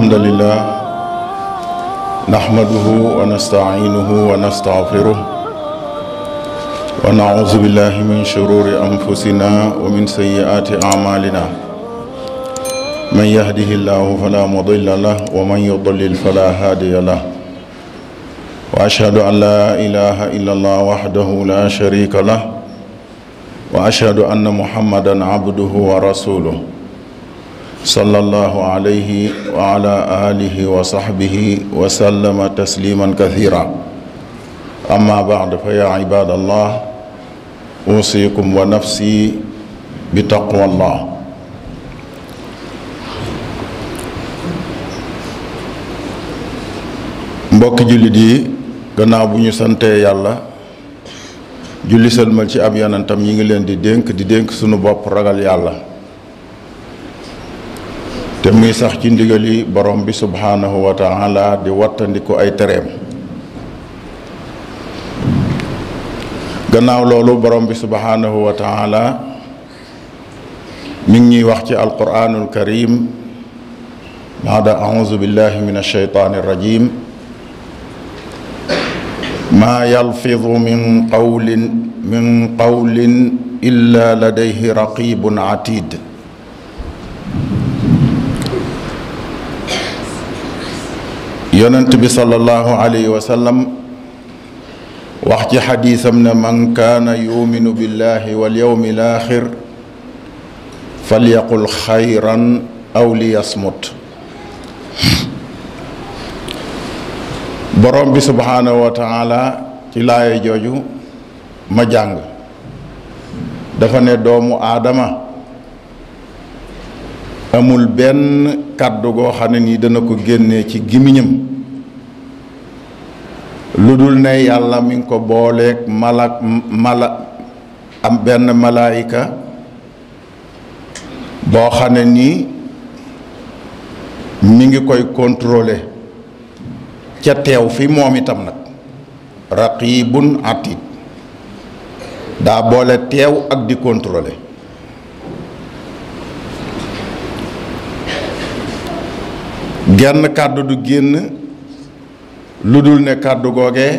الحمد لله نحمده ونستعينه ونستغفره ونعوذ بالله من شرور أنفسنا ومن سيئات أعمالنا من يهده الله فلا مضل له ومن يضلل فلا هادي له وأشهد أن لا إله إلا الله وحده لا شريك له وأشهد أن محمدا عبده ورسوله صلى الله عليه وعلى آله وصحبه وسلم تسليما كثيرا أما بعد فيا عباد الله أوصيكم ونفسي بتقوى الله mbokki jullit yi gannaaw bu ñu santee yàlla julli sëlmal ci ab yonentam yi ngi leen di dénk di dénk sunu bopp ragal yàlla te muy sax ci ndigali borom bi subhaanahu wa taala di wattandiku ay tereem gannaaw loolu borom bi subhaanahu wa taala mi ngi ñuy wax ci alquraanul karim baada auzu billahi min alsheytaani irrajim maa yalfidu min qawlin min qawlin illa ladayhi raqibun atid yonent bi sallallahu alayhi wa sallam wax ci xadiisam ne man kaana yuminu billahi wal yawmi laaxir falyaqul xayran aw liyasmut borom bi subhaanahu wa taala ci laaya jooju ma jàng dafa ne doomu aadama amul benn kàddu goo xam ne nii dana ko génnee ci gimiñam lu dul ne yàlla mi ngi ko booleeg malak mala am benn malaayika boo xam ne nii mi ngi koy contrôler ca teew fi moom itam nag raqibun atid daa boole teew ak di contrôler genn kàddu du génn lu dul ne kàddu googee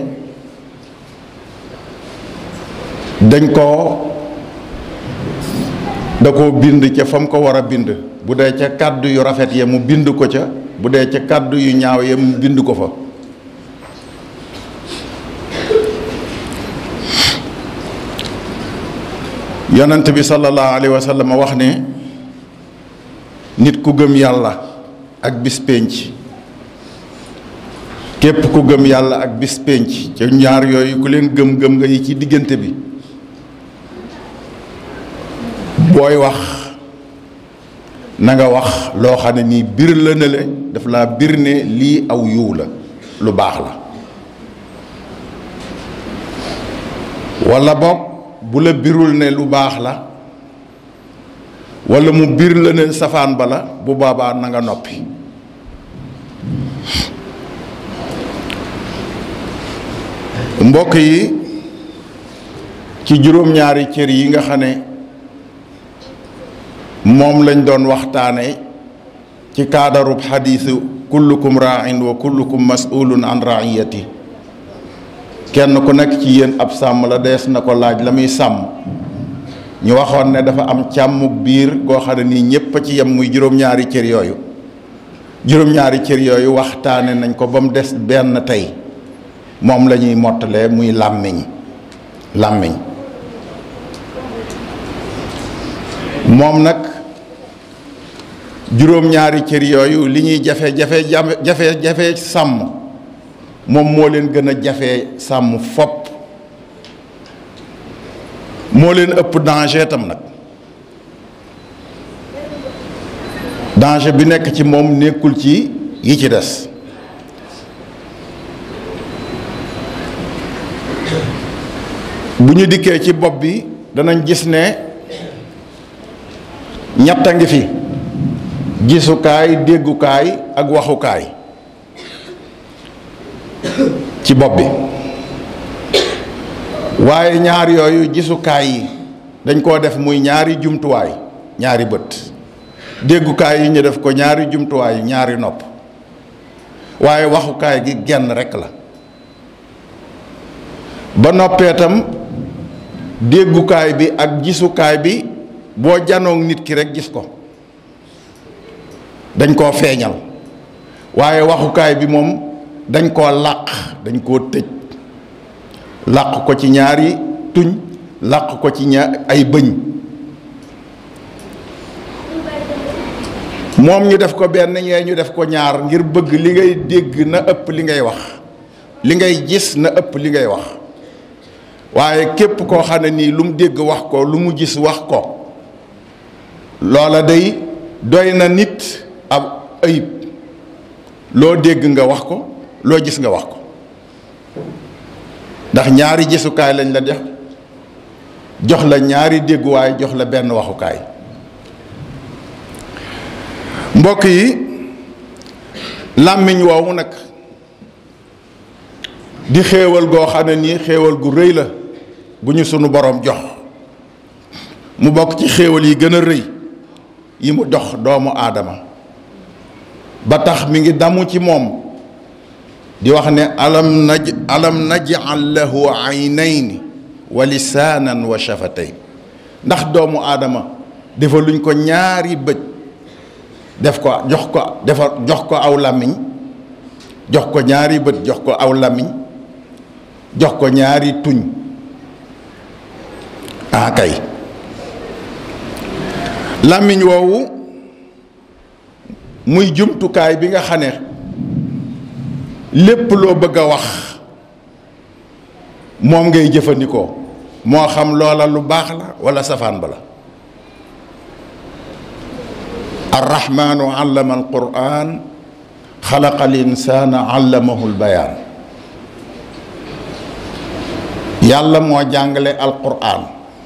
dañ ko da koo bind ca fa mu ko war a bind bu dee ca kàddu yu rafet ya mu bind ko ca bu dee ca kàddu yu ñaaw ya mu bind ko fa yonent bi sallallahu alayhi wa sallam wax ne nit ku gëm yàlla ak bis pénc képp ku gëm yàlla ak bis pénc ca ñaar yooyu ku leen gëm-gëm nga yi ci diggante bi booy wax na nga wax loo xam ne nii bir la ne le daf laa bir ne lii aw yiw la lu baax la walla boog bu la birul ne lu baax la walla mu bir la ne safaan ba la bu boobaa na nga noppi mbokk yi ci juróom-ñaari cër yi nga xam ne moom lañ doon waxtaane ci kaadarub xadiisu kullukum raain wa kullukum mas'ulun an raiyati kenn ku nekk ci yéen ab sàmm la dees na ko laaj la muy sàmm ñu waxoon ne dafa am càmm biir goo xam ne nii ñépp a ci yem muy juróom-ñaari cër yooyu juróom-ñaari cër yooyu waxtaane nañ ko ba mu des benn tey moom la ñuy mottalee muy làmmiñ làmmiñ moom nag juróom-ñaari cër yooyu li ñuy jafe jafe jafe jafe sàmm moom moo leen gën a jafe sàmm fopp moo leen ëpp danger tam nag danger bi nekk ci moom nekkul ci yi ci des bu ñu dikkee ci bopp bi danañ gis ne ñett a ngi fi gisukaay déggukaay ak waxukaay ci bopp bi waaye ñaar yooyu gisukaay yi dañ koo def muy ñaari jumtuwaay ñaari bët déggukaay yi ñu def ko ñaari jumtuwaay ñaari nopp waaye waxukaay gi genn rekk la ba noppee tam déggukaay bi ak gisukaay bi boo janoog nit ki rekk gis ko dañ koo feeñal waaye waxukaay bi moom dañ koo làq dañ koo tëj làq ko ci ñaari tuñ làq ko ci ñaar ay bëñ moom ñu def ko benn ñee ñu def ko ñaar ngir bëgg li ngay dégg na ëpp li ngay wax li ngay gis na ëpp li ngay wax waaye képp koo xam ne nii lu mu dégg wax ko lu mu gis wax ko loola day doy na nit ab ayib loo dégg nga wax ko loo gis nga wax ko ndax ñaari gisukaay lañ la def jox la ñaari dégguwaay jox la benn waxukaay mbokk yi làmmiñ woowu nag di xéewal goo xam ne nii xéewal gu rëy la bu ñu sunu boroom jox mu bokk ci xéewal yi gën a rëy yi mu dox doomu aadama ba tax mi ngi damu ci moom di wax ne alam naj alam naj'al lahu aynayni wa lisaanan wa shafatayn ndax doomu aadama dafa luñ ko ñaari bët def ko jox ko defar jox ko aw làmmiñ jox ko ñaari bët jox ko aw làmmiñ jox ko ñaari tuñ ah kay làmmiñ woowu muy jumtukaay bi nga xam ne lépp loo bëgg a wax moom ngay jëfandikoo moo xam loola lu baax la walla safaan ba la arrahmaanu allama alquran xalaqa al insaana allamahu lbayaan yàlla moo jàngale alquran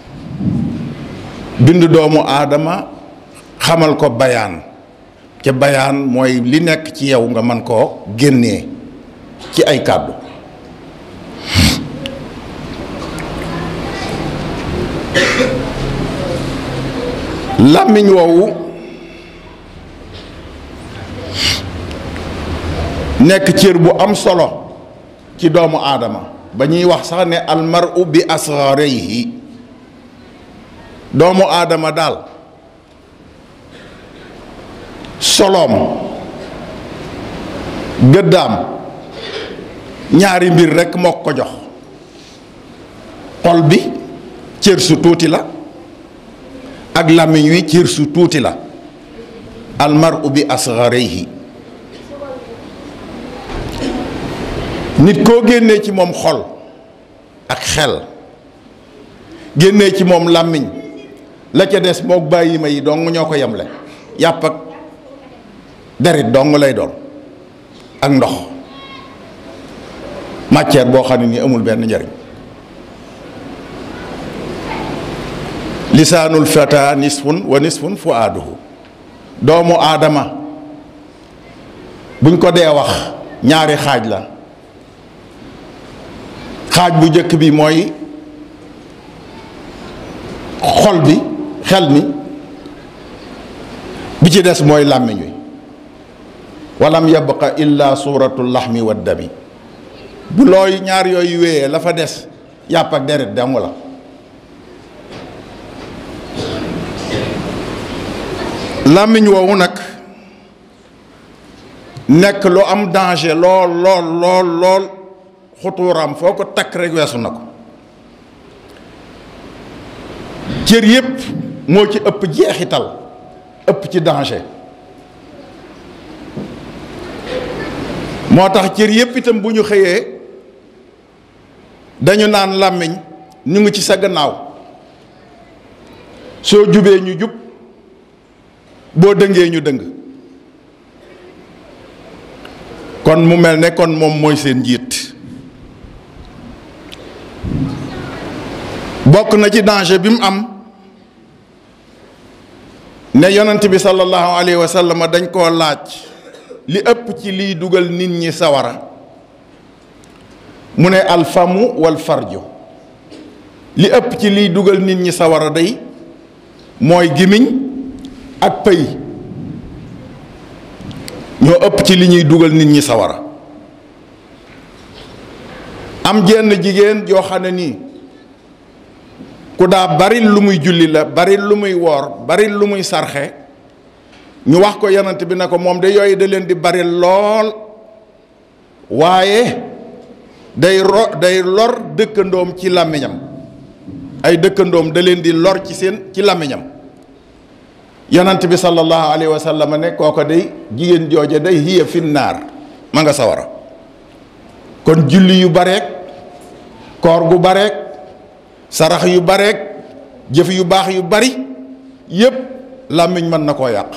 bind doomu aadama xamal ko bayaan ca bayaan mooy li nekk ci yow nga mën koo génnee ci ay kàddu làmmiñ woowu nekk cër bu am solo ci doomu aadama ba ñuy wax sax ne almaru bi asgarihi doomu aadama daal soloom gëddaam ñaari mbir rekk moo ko jox xol bi cër su tuuti la ak làmmiñ wi cër su tuuti la almaru bi asgarihi nit koo génnee ci moom xol ak xel génnee ci moom làmmiñ la ca des mook bàyyi ma yi dong ñoo ko yemle yàpp ak derit dong lay doon ak ndox matière boo xam ne ni amul benn njariñ lisaanul fata nisfun wa nisfun fuaaduhu doomu aadama buñ ko dee wax ñaari xaaj la xaaj bu njëkk bi mooy xol bi xel mi bi ci des mooy làmmiñ wi walam yabqa illa suuratu laxmi wa dami bu looy ñaar yooyu wéyee la fa des yàpp ak deret dong la làmmiñ woowu nag nekk lu am danger lool lool lool lool xutuuraam foo ko takk rek weesu na ko cër yépp moo ci ëpp jeexital ëpp ci danger moo tax cër yépp itam bu ñu xëyee dañu naan làmmiñ ñu ngi ci sa gannaaw soo jubee ñu jub boo dëngee ñu dëng kon mu mel ne kon moom mooy seen njiit bokk na ci danger bi mu am ne yonent bi sallallahu alayhi wa sallam dañ koo laaj li ëpp ci liy dugal nit ñi sawara mu ne alfamu wal farju li ëpp ci liy dugal nit ñi sawara day mooy gimiñ ak pëy ñoo ëpp ci li ñuy dugal nit ñi sawara am jenn jigéen joo xam ne nii ku daa bari lu muy julli la bari lu muy woor bari lu muy sarxe ñu wax ko yonent bi ne ko moom de yooyu da leen di bari lool waaye day ro day lor dëkkandoom ci làmmiñam ay dëkkandoom da leen di lor ci seen ci làmmiñam yonent bi sallallahu alayhi wa sallam ne kooko day jigéen jooje day hiya finnaar ma nga sawara kon julli yu bareek koor gu bareek sarax yu bareek jëf yu baax yu bari yépp làmmiñ mën na koo yàq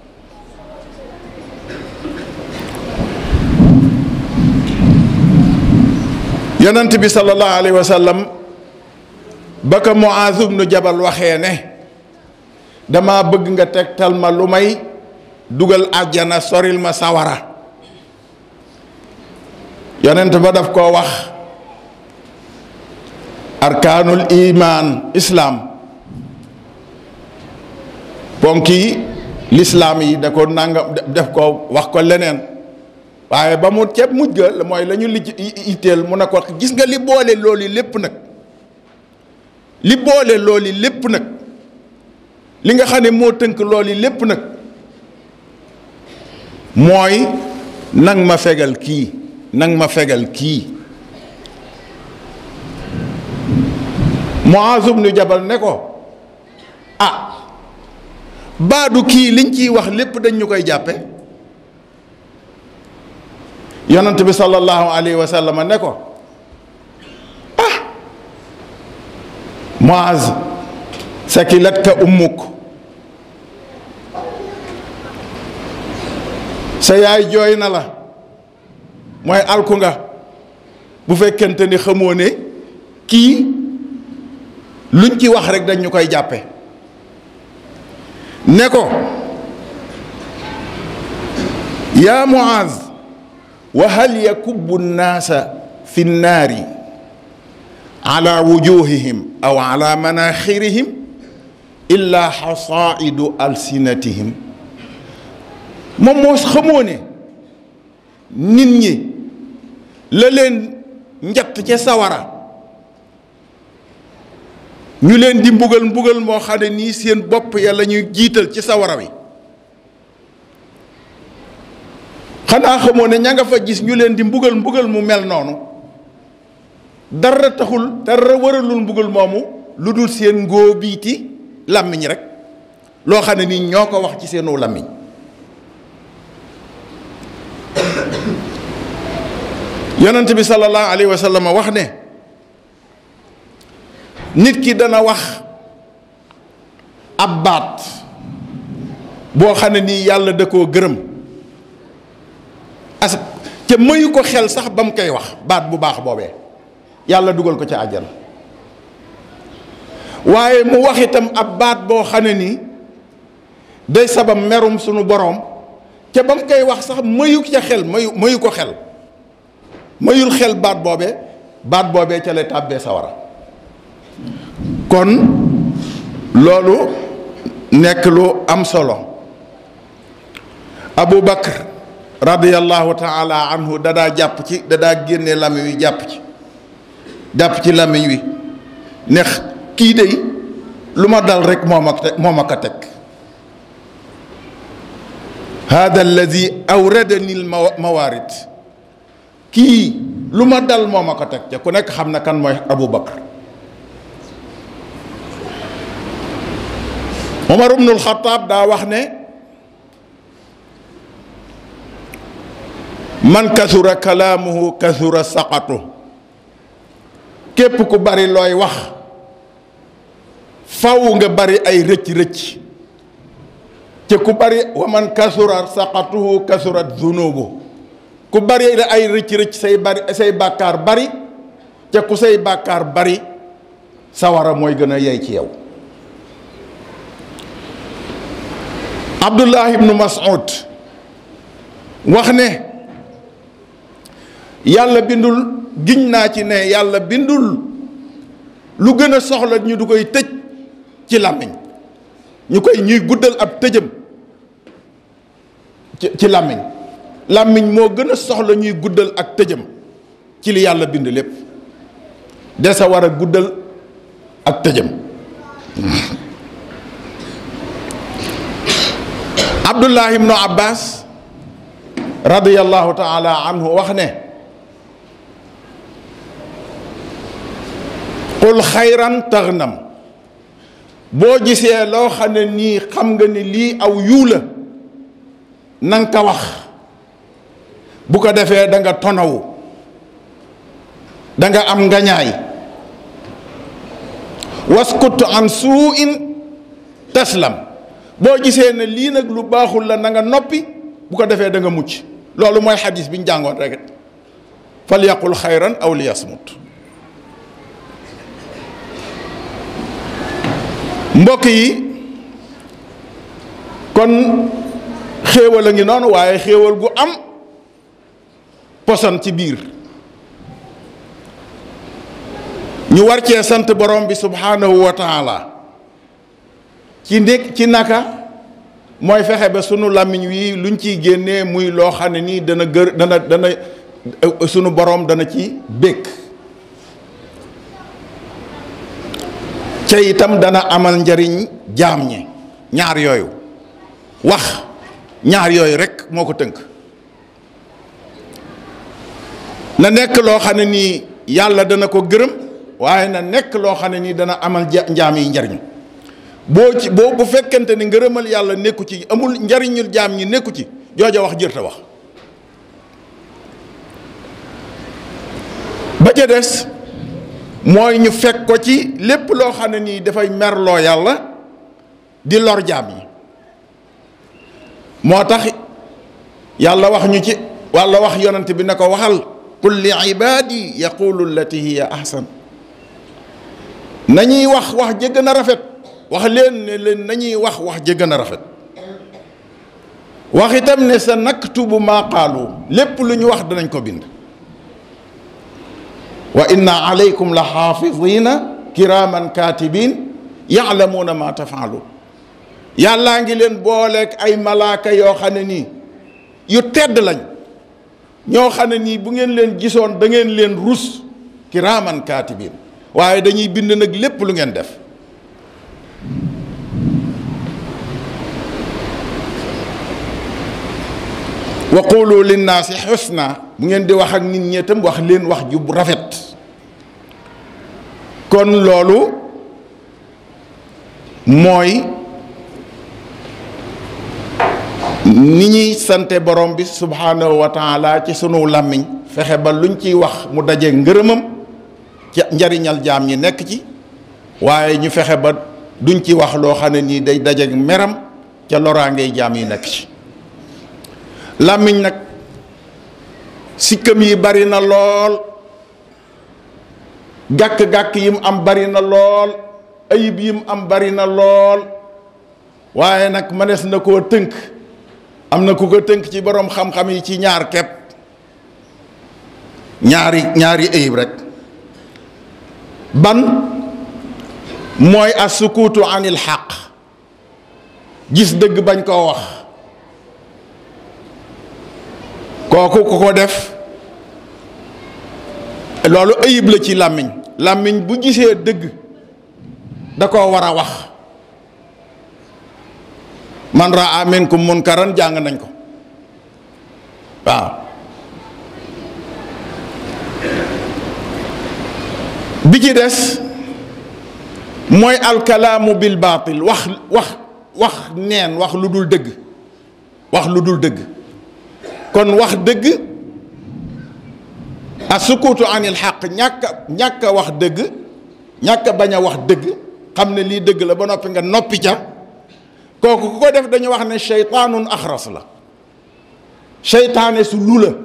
yonent bi sallallahu alayhi wa sallam ba ko Muaaz ibnu Jabal waxee ne dama bëgg nga tegtal ma lu may dugal àjjana soril ma sawara yonent ba daf koo wax arkaanul imaan islaam ponki lislaam yi da ko nangam def ko wax ko leneen waaye ba mu ceeb mujj ga mooy la ñu lijj itteel mu ne ko gis nga li boole loolu lépp nag li boole loolu lépp nag li nga xam ne moo tënk loolu lépp nag mooy nang ma fegal kii nang ma fegal kii Muaaz ibnu Jabal ne ko ah baadu kii liñ ciy wax lépp dañ ñu koy jàppe yonent bi sallallahu alayhi wa sallam ne ko ah Muaz sakilat ka ummuk sa yaay jooy na la mooy alku nga bu fekkente ni xamoo ne kii luñ ci wax rek dañ ñu koy jàppe ne ko yaa Muaz wa hal yakubbu nnaasa fi nnaari ala wujuhihim aw ala manaxirihim illa xasaidu alsinatihim moom moo xamoo ne nit ñi la leen njatt ca sawara ñu leen di mbugal mbugal moo xam ne nii seen bopp ya la ñuy jiital ci sawara wi xanaa xamoo ne ña nga fa gis ñu leen di mbugal mbugal mu mel noonu dara taxul dara waralul mbugal moomu lu dul seen ngóobiiti làmmiñ rek loo xam ne nii ñoo ko wax ci seenu làmmiñ yonent bi sallallahu alayhi wa sallam wax ne nit ki dana wax ab baat boo xam ne nii yàlla da koo gërëm as ca mayu ko xel sax ba mu koy wax baat bu baax boobee yàlla dugal ko ca àjjana waaye mu wax itam ab baat boo xam ne nii day sabab merum sunu boroom ca ba mu koy wax sax mayu ca xel mayu mayu ko xel mayul xel baat boobee baat boobee ca lay tàbbee sawara kon loolu nekk lu am solo Abu Bakr radiyallahu taala anhu dadaa jàpp ci dadaa génne làmmiñ wi jàpp ci jàpp ci làmmiñ wi neex kii dey lu ma dal rek moo ma teg moo ma ko teg hada alladi awradani l mawaarid kii lu ma dal moo ma ko teg te ku nekk xam na kan mooy Abu Bakr Omar ibnul Xataab daa wax ne man kasura kalaamuhu kasura saqatu képp ku bari looy wax faw nga bari ay rëcc-rëcc te ku bari wa man kasura saqatuhu kasurat zunubu ku bari ay rëcc-rëcc say bari say bàkkaar bari te ku say bàkkaar bari sawara mooy gën a yey ci yow Abdullah ibnu Mas'ud wax ne yàlla bindul giñ naa ci ne yàlla bindul lu gën a soxla ñu du koy tëj ci làmmiñ ñu koy ñuy guddal ab tëjëm ci ci làmmiñ làmmiñ moo gën a soxla ñuy guddal ak tëjëm ci li yàlla bind lépp desa war a guddal ak tëjëm abdullah ibnu abbas radiyallahu taala anhu wax ne qul xayran taxnam boo gisee loo xam ne nii xam nga ni lii aw yiw la na nga ko wax bu ko defee da nga tonawu da nga am ngañaay waskut an suu in taslam boo gisee ne lii nag lu baaxul la na nga noppi bu ko defee da nga mucc loolu mooy xadis bi ñu jàngoon rek fal yaqul xayran aw li yasmut mbokk yi kon xéewal a ngi noonu waaye xéewal gu am poson ci biir ñu war cee sant borom bi subhanahu wa taala ci nekk ci naka mooy fexe ba sunu làmmiñ wi luñ ciy génnee muy loo xam ne nii dana gër dana dana sunu borom dana ci békk ca itam dana amal njariñ jaam ñi ñaar yooyu wax ñaar yooyu rekk moo ko tënk na nekk loo xam ne nii yàlla dana ko gërëm waaye na nekk loo xam ne nii dana amal njaam yi njariñ boo ci boo bu fekkente ni ngërëmal yàlla nekku ci amul njariñul jaam ñi nekku ci jooja wax jërta wax ba ca des mooy ñu fekk ko ci lépp loo xam ne nii dafay merloo yàlla di lor jaam yi moo tax yàlla wax ñu ci walla wax yonent bi ne ko waxal qul li ibaadi yaqulu allati hiya ahsan nañuy wax wax ja gën a rafet wax leen ne leen nañuy wax wax ja gën a rafet wax itam ne sa naktubu maa qaalu lépp lu ñu wax danañ ko bind wa inna alaykum la xaafidina kiraman katibin yaalamuuna ma tafaalu yàllaa ngi leen booleeg ay malaaka yoo xam ne nii yu tedd lañ ñoo xam ne nii bu ngeen leen gisoon da ngeen leen rus kiraman katibin waaye dañuy bind nag lépp lu ngeen def wa qulu linnaasi xusna bu ngeen di wax ak nit ñi itam wax leen wax ju rafet kon loolu mooy ni ñuy sante borom bi subhanahu wa taala ci sunu làmmiñ fexe ba luñ ciy wax mu daje ngërëmam ci njariñal jaam ñi nekk ci waaye ñu fexe ba duñ ci wax loo xam ne nii day daje meram ca loraangay jaam yi nekk ci làmmiñ nag sikkam yi bari na lool gàkk-gàkk yim am bari na lool ayib yim am bari na lool waaye nag mënees na koo tënk am na ku ko tënk ci boroom xam-xam yi ci ñaar kepp ñaari ñaari ayib rek ban mooy as-sukuutu anil xaq gis dëgg bañ koo wax kooku ku ko def loolu ayib la ci làmmiñ làmmiñ bu gisee dëgg da koo war a wax man raa minkum munkaran jàng nañ ko waaw bi ci des mooy alkalaamu bil baatil wax wax wax neen wax lu dul dëgg wax lu dul dëgg kon wax dëgg a sukuutu anil xaq ñàkk ñàkk a wax dëgg ñàkk a bañ a wax dëgg xam ne lii dëgg la ba noppi nga noppi ca kooku ku ko def dañu wax ne seytaanun axras la seytaane su lu la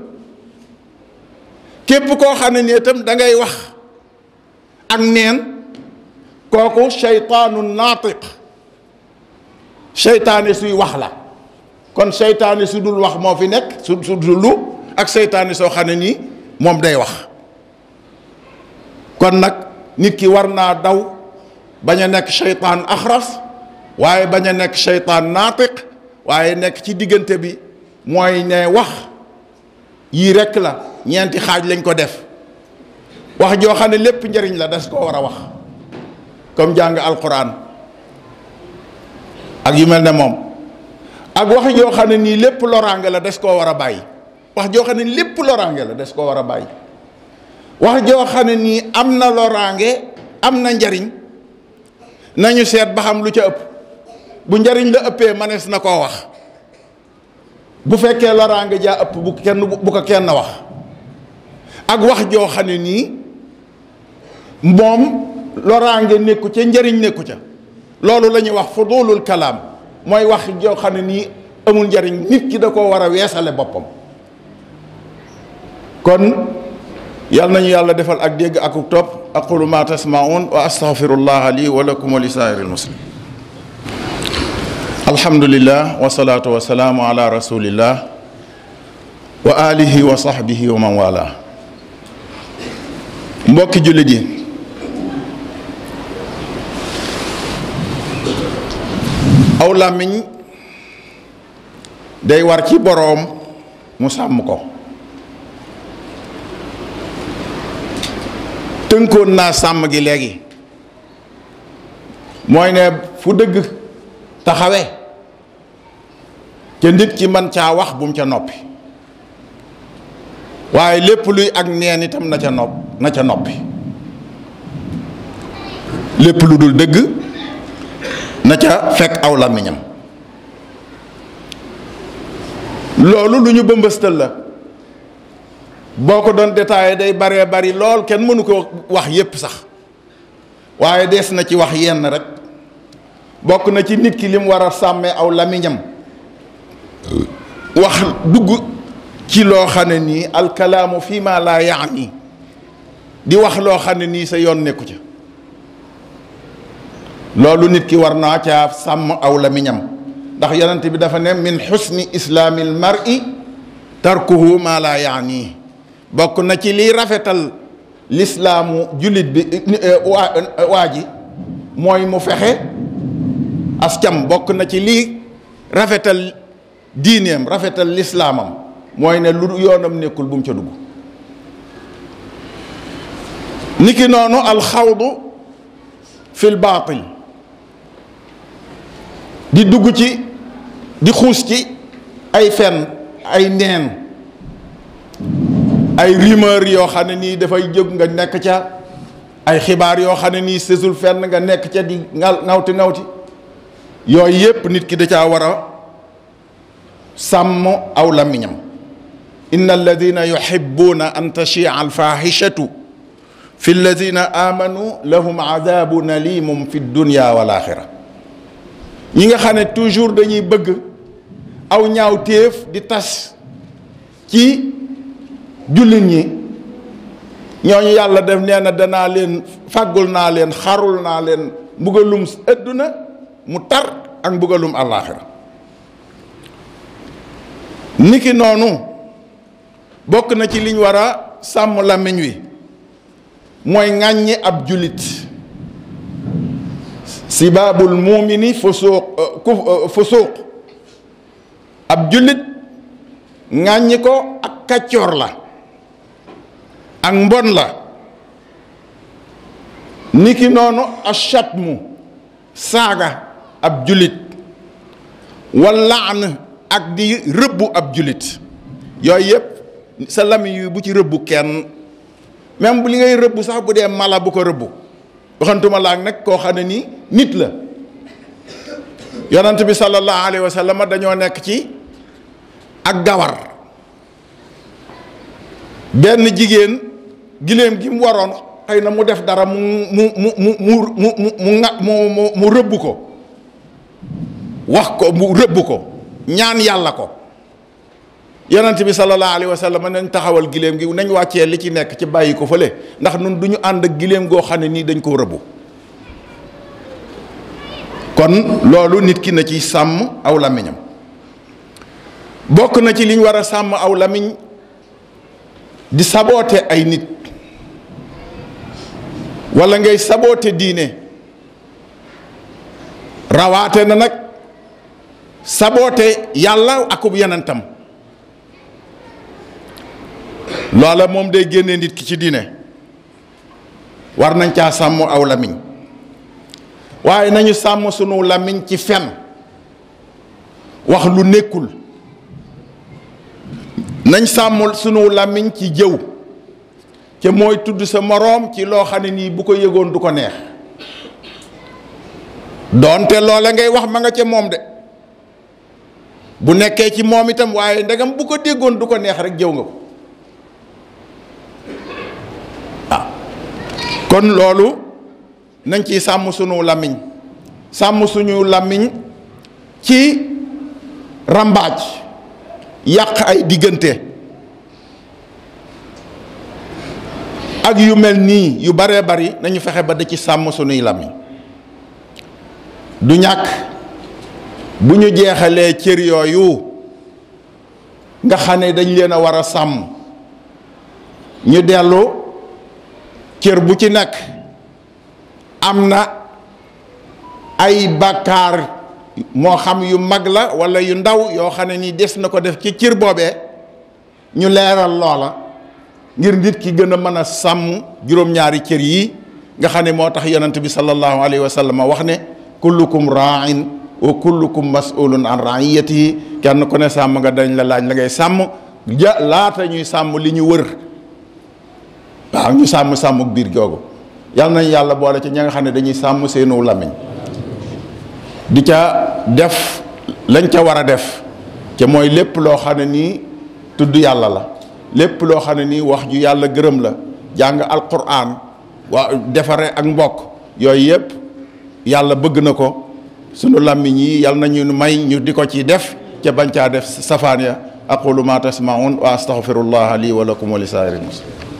képp koo xam ne ni itam da ngay wax ak neen kooku seytaanun naatiq seytaane suy wax la kon seytaane su dul wax moo fi nekk su su dul ak seytaane soo xam ne nii moom day wax kon nag nit ki war naa daw bañ a nekk seytaan axras waaye bañ a nekk seytaan naatiq waaye nekk ci diggante bi mooy ne wax yii rekk la ñeenti xaaj lañ ko def wax joo xam ne lépp njariñ la des koo war a wax comme jàng alquran ak yu mel ne moom ak wax joo xam ne nii lépp loraange la des koo war a bàyyi wax joo xam ne lépp loraange la des koo war a bàyyi wax joo xam ne nii am na loraange am na njariñ nañu seet ba xam lu ca ëpp bu njariñ la ëppee manees na koo wax bu fekkee loraange jaa ëpp bu kenn bu ko kenn wax ak wax joo xam ne nii moom loraange nekku ca njariñ nekku ca loolu la ñuy wax fudulul kalaam mooy wax joo xam ne nii amul njariñ nit ki da koo war a weesale boppam kon yal nañu yàlla defal ak dégg ak topp aqulu ma tasmaun wa astaghfirullah li wa lakum wa li saa'iril muslim alhamdulillah wa salaatu wa salaamu ala rasulillah wa alihi wa sahbihi wa man wala mbokki jullit yi aw làmmiñ day war ci boroom mu sàmm ko tënkoon naa sàmm gi léegi mooy ne fu dëgg taxawe ca nit ki man caa wax bu mu ca noppi waaye lépp luy ak neen itam na ca nopp na ca noppi lépp lu dul dëgg na ca fekk aw làmmiñam loolu lu ñu bëmbëstal la boo ko doon détaillé day baree bari lool kenn mënu ko wax yépp sax waaye des na ci wax yenn rek bokk na ci nit ki lim war a sàmmee aw làmmiñam wax dugg ci loo xam ne nii alkalaamu fii ma laa yaani di wax loo xam ne nii sa yoon nekku ca loolu nit ki war naa caa sàmm aw làmmiñam ndax yonent bi dafa ne min xusni islaamil mar'i tarkuhu ma laa yaani bokk na ci liy rafetal lislaamu jullit bi waa waa ji mooy mu fexe ascam bokk na ci liy rafetal diineem rafetal lislaamam mooy ne lu yoonam nekkul bu mu ca dugg niki noonu alxawdu fil baatil di dugg ci di xuus ci ay fen ay neen ay rumeur yoo xam ne nii dafay jóg nga nekk ca ay xibaar yoo xam ne nii sësul fenn nga nekk ca di ngaw ngawti ngawti yooyu yépp nit ki da caa war a sàmm aw làmmiñam inna alladina yuhibbuna an tachia alfahishatu fi alladina amanu lahum adabun alimum fi dunya wal axira ñi nga xam ne toujours dañuy bëgg aw ñaaw téef di tas ci jullit ñi ñooñu yàlla def nee na danaa leen fàggul naa leen xarul naa leen mbugalum ëdduna mu tar ak mbugalum àllaaxira niki noonu bokk na ci liñ war a sàmm làmmiñ wi mooy ŋàññi ab jullit sibaabul muumini fusuuq fusuuq ab jullit ŋàññi ko ak kàccoor la ak mbon la niki noonu achatmu saaga ab jullit wallaan ak di rëbbu ab jullit yooyu yëpp sa làmmiñ yu bu ci rëbbu kenn même bu li ngay rëbbu sax bu dee mala bu ko rëbbu waxantuma laak nag koo xam ne nii nit la yonent bi sallallahu alayhi wa sallam dañoo nekk ci ak gawar benn jigéen giléem gi mu waroon xëy na mu def dara mu mu mu mu mu mu mu mu mu mu rëbb ko wax ko mu rëbb ko ñaan yàlla ko yonent bi sallallahu alayhi wa sallam nañ taxawal giléem gi nañ wàccee li ci nekk ci bàyyi ko fële ndax nun du ñu ànd ak giléem goo xam ne nii dañ koo rëbbu kon loolu nit ki na ci sàmm aw làmmiñam bokk na ci liñ war a sàmm aw làmmiñ di saboote ay nit wala ngay saboote diine rawaate na nag saboote yàlla akub yenentam loola moom day génne nit ki ci diine war nañ caa sàmm aw lamiñ waaye nañu sàmm sunu lamiñ ci fen wax lu nekkul nañ sàmm sunu làmmiñ ci jëw te mooy tudd sa moroom ci loo xam ne nii bu ko yëgoon du ko neex doonte loola ngay wax ma nga ca moom de bu nekkee ci moom itam waaye ndegam bu ko déggoon du ko neex rek jëw nga ko ah kon loolu nañ ci sàmm sunu làmmiñ sàmm suñu làmmiñ ci rambaaj yàq ay diggante ak yu mel nii yu baree bari nañu fexe ba da ci sàmm sunuy làmmiñ du ñàkk bu ñu jeexalee cër yooyu nga xam ne dañ leen a war a sàmm ñu dellu cër bu ci nekk am na ay bàkkaar moo xam yu mag la walla yu ndaw yoo xam ne nii des na ko def ci cër boobee ñu leeral loola ngir nit ki gën a mën a sàmm juróom-ñaari cër yi nga xam ne moo tax yonent bi sallallahu alayhi wa sallam wax ne kullukum ra'in wa kullukum mas'ulun an ra'iyatihi kenn ku ne sàmm nga dañ la laaj la ngay sàmm ja laata ñuy sàmm li ñu wër waaw ñu sàmm sàmmuk biir googu yal nañ yàlla boole ci ña nga xam ne dañuy sàmm seenu làmmiñ di ca def lañ ca war a def ca mooy lépp loo xam ne nii tudd yàlla la lépp loo xam ne nii wax ju yàlla gërëm la jàng alquran waa defare ak mbokk yooyu yëpp yàlla bëgg na ko sunu làmmiñ yi yal nañu may ñu di ko ci def ca bañ caa def safaan ya aqulu ma tasmaun wa astaghfirullah li wa lakum wa li saa'iril muslimin